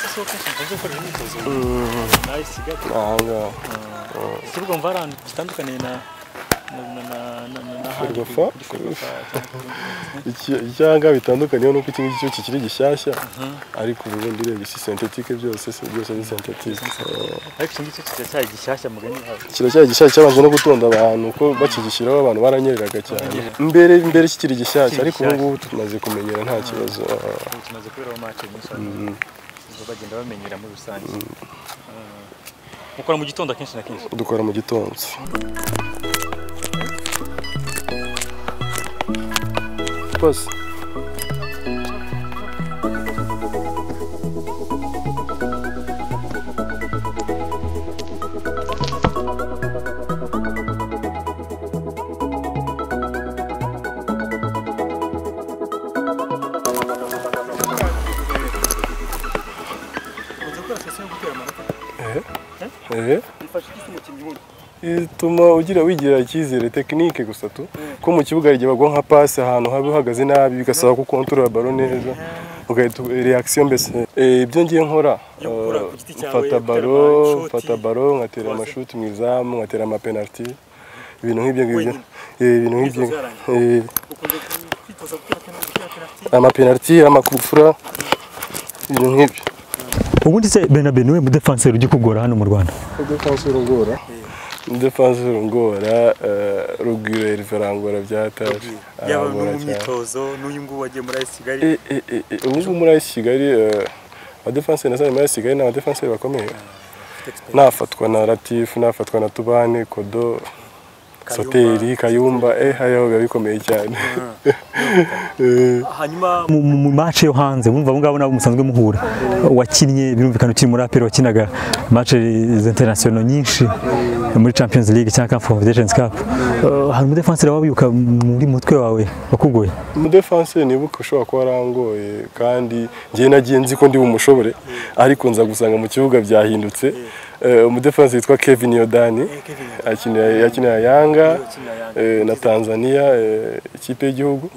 imyitozo nayisigaga aha ngaha ikibuga mva ahantu gitandukaniye na na na na na na handi Ferwafa? kuri Ferwafa cyangwa kuri- Iki- icyanga bitandukaniyeho nuko iki ngiki cyo kikiri gishyashya ariko ubundi urebye si sentetike byose si byose ni sentetike ariko iki ngiki kiracyari gishyashya mugani wawe kiracyari gishyashya cyabanje no gutonda abantu uko bakigishyiraho abantu baranyereraga cyane mbere mbere kikiri gishyashya ariko ubu ngubu tumaze kumenyera nta kibazo ah, ubu tumaze kuberaho mace nyinshi abantu bagenda bamenyera muri rusange Mm. mukora mu gitondo akenshi na kenshi dukora mu gitondo bose ehe ituma ugira wigira icyizere tekinike gusa tu ko mu kibuga igihe bagwa nka pasi ahantu haba uhagaze nabi bigasaba ko ukontorora baro neza ugahita reakisiyo mbese Eh, ibyo ngiye nkora Yo gukora ku eh, giti cyawe, mfata gutera baro amashoti, mfata baro nkatera croise. amashuti mu izamu nkatera amapenaliti ibintu nk'ibyo ngibyo Wenyine. Eh, ibintu nk'ibyo Kwitoza yarangiye. Eh, ukunze kwitoza gukora gukora penaliti amapenaliti amakufura ibintu nk'ibyo ubundi se benabe niwe mudefanseri ujya ukugora hano mu rwanda Defanse urungora. Defanse urungora eh, Rugwiro Elverangora byatashe. yaba no Arangora mu cyane. myitozo n'uyu nguyu wagiye muri AS Kigali Eh, eh, eh, eh, Ubu ngubu muri AS Kigali eh, abadefanse na sare muri AS Kigali ni abadefanse bakomeye. Nafatwa na Latif, nafatwa na Tubane, Kodo, Soteri, Kayumba, eh hayo biba bikomeye cyane. Eh, hanyuma mu, mu, mu mace yo hanze mumva abo ngabo nabo musanzwe muhura wakinnye birumvikana ukiri muri aperi wakinaga mace international nyinshi muri champions league cyangwa Cup confederations cup Eh, hari umudefanseri wabibuka muri mutwe wawe wakugoye Umudefanse nibuka ushobora kuba arangoye kandi njye nagiye nzi ko ndi bumushobore ariko nza gusanga mu kibuga byahindutse. Eh, Umudefanse yitwa Kevin Yodani. akinira yakinira Yanga eh, na Tanzania eh, ikipe y'igihugu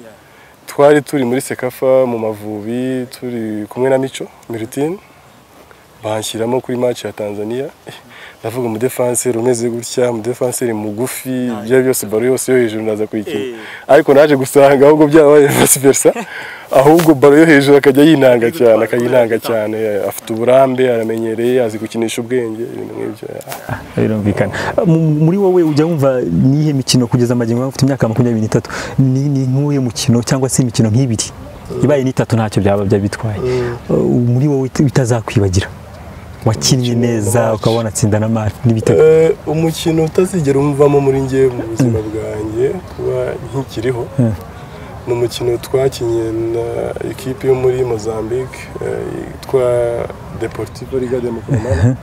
twari turi muri Sekafa mu Mavubi turi kumwe na Mico Miritine banshyiramo kuri match ya Tanzania Eh, ndavuga mu defenseur umeze gutya mu defenseur mugufi ibyo byose baro yose yo hejuru ndaza kuyikina ariko naje gusanga ahubwo byabaye vice versa ahubwo baro yo hejuru akajya yinanga cyane akayinanga cyane afite uburambe aramenyereye azi gukinisha ubwenge ibintu nk'ibyo yeah. birumvikana Mu- muri wowe ujya wumva niyihe mikino kugeza amagingo ufite imyaka makumyabiri n'itatu ni ni nk'uyu mukino cyangwa se imikino nk'ibiri ibaye n'itatu ntacyo byaba byaba bitwaye Uh, muri wowe it- bitazakwibagira wakinnye neza ukaba wanatsinda na mari n'ibitego Eh, umukino utazigera umuvamo muri njye mu buzima bwanjye kuba nkikiriho ni umukino twakinnye na ikipe yo muri Mozambique eh, yitwa Deportivo Liga de Mukomana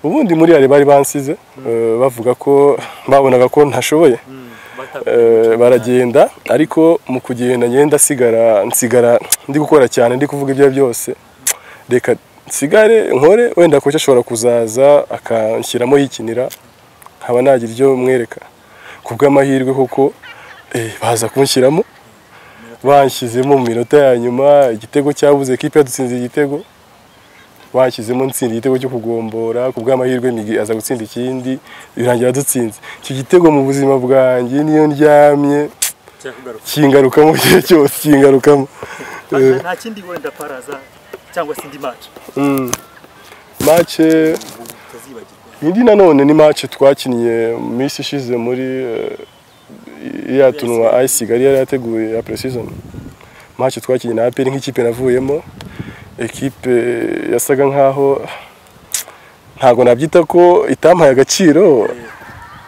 ubundi muri yari bari bansize eh, bavuga ko babonaga ko ntashoboye Eh, baragenda ariko mu kugenda ngenda nsigara nsigara ndi gukora cyane ndi kuvuga ibyo byose reka nsigare nkore wenda koca ashobora kuzaza akanshyiramo yikinira nkaba nagira ibyo mwereka ku bw'amahirwe kuko baza kunshyiramo banshyizemo mu minota ya nyuma igitego cyabuze kipe yadutsinze igitego bashyizemo nsinda igitego cyo kugombora ku bw'amahirwe migi aza gutsinda ikindi birangira dutsinze iki gitego mu buzima bwanjye niyo ndyamye cyakugaruka kingarukamo igihe cyose kingarukamo Eh, nta kindi wenda paraza cyangwa se indi match mm. mace utazibagirwa indi nanone ni mace twakinnye mu minsi ishize muri eh, iriya tunuwa ayisiga yari yateguye ya preseason mace twakinnye na aperi nk'ikipe navuyemo ekipe yasaga nkaho ntabwo nabyita ko itampaye agaciro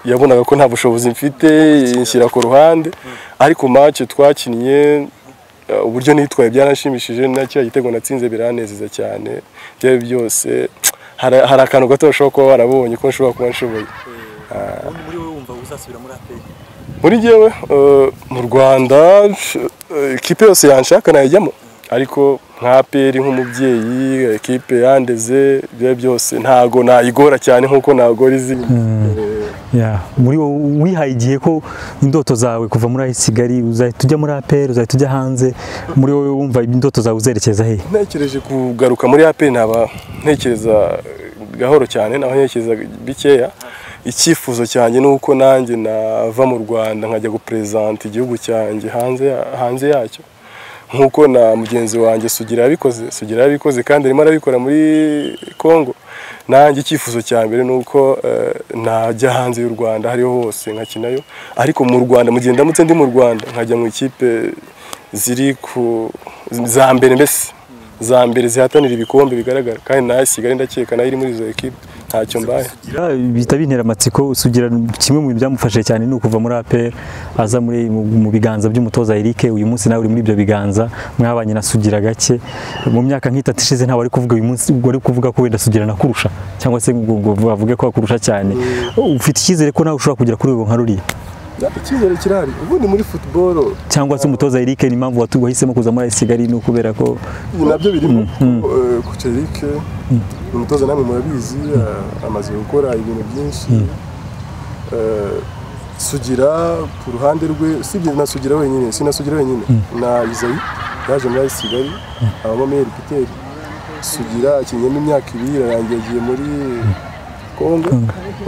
yabonaga ko nta bushobozi mfite inshyira ku ruhande ariko mace twakinnye eh, uburyo nitwaye byaranshimishije na kiriya gitego natsinze biranezeza cyane byari byose hari hari akantu gato bashobora kuba barabonye ko nshobora kuba nshoboye ubundi muri wowe wumva uzasubira muri APR muri jyewe eh, mu rwanda eh, ikipe yose yanshaka nayijyamo ariko nka peri nk'umubyeyi ikipe yandeze ibyo byose ntago nayigora cyane nk'uko nagora izindi Yeah. muri wowe wihaye igihe ko indoto zawe kuva muri Kigali uzahita ujya muri APR uzahita ujya hanze muri wowe wumva indoto zawe uzerekeza he ntekereje kugaruka muri aperi ntaba ntekereza gahoro cyane naba ntekereza bikeya icyifuzo cyanjye ni uko nanjye nava mu rwanda nkajya guperezanta igihugu cyanjye hanze ya- hanze yacyo nk'uko na mugenzi wanjye sugira yabikoze sugira yabikoze kandi arimo arabikora muri congo nanjye icyifuzo cya mbere ni uko eh, najya hanze y'u rwanda aho ariho hose nkakinayo ariko mu rwanda mu gihe ndamutse ndi mu rwanda nkajya mu ikipe ziri ku za mbere mbese za mbere zihatanira ibikombe bigaragara kandi nayo sigari ndakeka nayo iri muri izo ekipe ntacyo mbaye Sugira bihita bintera amatsiko sugira kimwe mu bintu byamufashije cyane ni ukuva muri APR aza muri mu mu biganza by'umutoza Eric uyu munsi nawe uri muri ibyo biganza mwabanye na Sugira gake mu myaka nk'itatu ishize ntawe ari kuvuga uyu munsi wari kuvuga ko wenda Sugira nakurusha cyangwa se ngo ngo bavuge ko akurusha cyane ufite icyizere ko nawe ushobora kugera kuri urwo nka ruriya icyizere kirahari ubundi muri futuboro cyangwa se umutoza Eric ni impamvu watu- wahisemo kuza muri AS Kigali ni ukubera ko nabyo birimo kucerike umutoza namwe murabizi eh, amaze gukora ibintu byinshi Eh, sugira ku ruhande rwe usibye na sugira wenyine si na sugira wenyine na izayi yaje muri Ayisi kigali abamo meri piteri sugira akinyemo imyaka ibiri ararangiye agiye muri kongo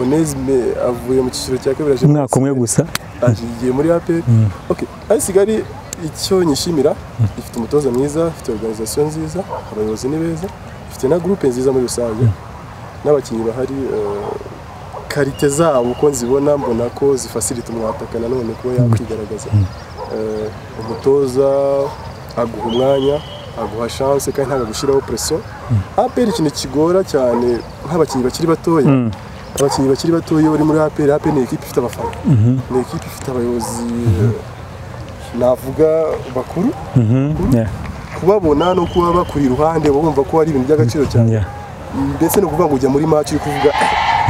onesime avuye mu cyiciro cya kabiri aje muri umwaka umwe gusa agiye muri aperi oke ari kigali icyo nyishimira ifite umutoza mwiza ifite organization nziza abayobozi ni beza ifite na groupe nziza muri rusange n'abakinnyi bahari eh, karite zabo uko nzibona mbona ko zifasirita umwataka nanone kuba yakwigaragaza Eh, umutoza aguha umwanya aguha chance kandi ntabwo agushyiraho pressure aperi ikintu kigora cyane nk'abakinnyi bakiri batoya abakinnyi bakiri batoya bari muri APR APR ni ekipe ifite abafana ni ekipe ifite abayobozi navuga bakuru Mhm, yeah, kubabona no kuba bakuri iruhande baba bumva ko ari ibintu by'agaciro cyane yeah. mbese ni ukuvuga ngo ujya muri match uri kuvuga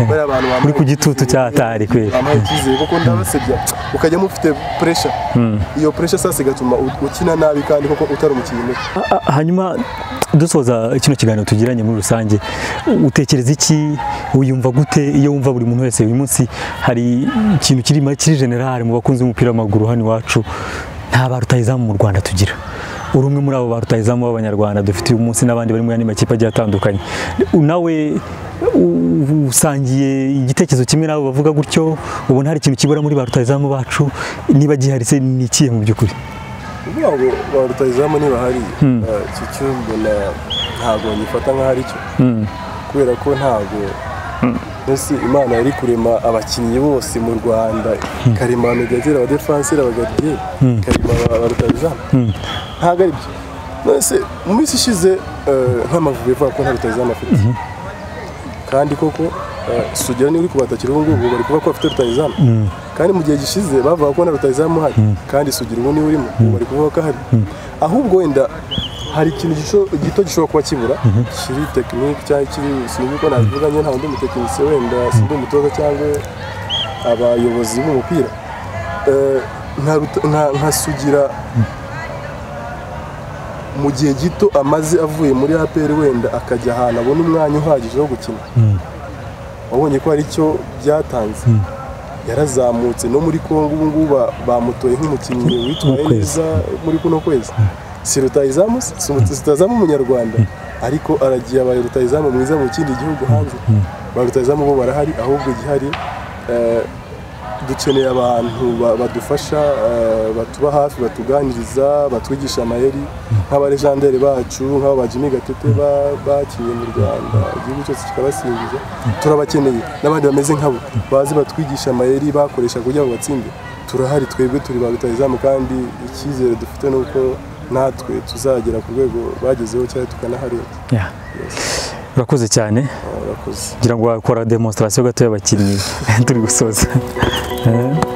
bari abantu bambaye Uri ku gitutu cya Hatari, kweli. bambaye icyizere kuko ndabasebya ukajyamo ufite pressure iyo pressure sasa igatuma u- ukina nabi kandi koko utari umukinnyi mubi A- a- hanyuma dusoza kino kiganiro tugiranye muri rusange utekereza iki uyumva gute iyo wumva buri muntu wese uyu munsi hari ikintu kiri kiri generale mu bakunzi b'umupira w'amaguru hano iwacu nta ba rutahizamu mu rwanda tugira uri umwe muri abo ba rutahizamu b'abanyarwanda dufite uyu munsi n'abandi bari mu yandi makipe agiye atandukanye nawe u- usangiye igitekerezo kimwe n'abo bavuga gutyo ubona hari ikintu kibura muri ba rutahizamu bacu niba giharitse ni ikihe mu by'ukuri kuvuga ngo ba rutahizamu nibahari eh, iki cyo mbona ntabwo ngifata nk'aho ari cyo kubera ko ntabwo mbese imana yari kurema abakinnyi bose mu rwanda ikarema abamediateri abadefanseri abagardiyeri ikarema aba- ba rutahizamu ntabwo ari byo mbese mu minsi ishize eh, nk'amavubi avuga ko nta rutahizamu afite kandi koko eh, sugira niba uri kubatakira ubu ngubu bari kuvuga ko bafite rutahizamu kandi mu gihe gishize bavuga ko na rutahizamu uhari kandi sugira ubu niba urimo ubu bari kuvuga ko ahari ahubwo wenda hari ikintu gisho- gito gishobora kuba kibura kiri tekinike cyangwa kiri sinzi uko nabivuga njye nta wundi mutekinisiye wenda sindi umutoza cyangwa abayobozi b'umupira Eh, nka Ruta- nka- nka sugira mu gihe gito amaze avuye muri APR wenda akajya ahantu abona umwanya uhagije wo gukina wabonye ko hari icyo byatanze yarazamutse no muri congo ubu ngubu ba- bamutoye nk'umukinnyi witwaye W'ukwezi. neza muri kuno kwezi si rutayizamu si rutayizamu umunyarwanda ariko aragiye abaye rutayizamu mwiza mu kindi gihugu hanze ba rutayizamu bo barahari ahubwo igihari eh, dukeneye abantu ba- badufasha eh, batuba hafi batuganiriza batwigisha amayeri nk'abaregenderi bacu nk'aba ba Jimmy Gatete ba- bakinnye mu Rwanda igihugu cyose kikabasingiza turabakeneye n'abandi bameze nkabo bazi batwigisha amayeri bakoresha kugira ngo batsinde turahari twebwe turi ba rutahizamu kandi icyizere dufite ni uko natwe tuzagera ku rwego bagezeho cyangwa tukanaharenga Yeah. urakoze cyane Ah, urakoze ngira ngo wakora demonstration gato y'abakinnyi turi gusoza Eh.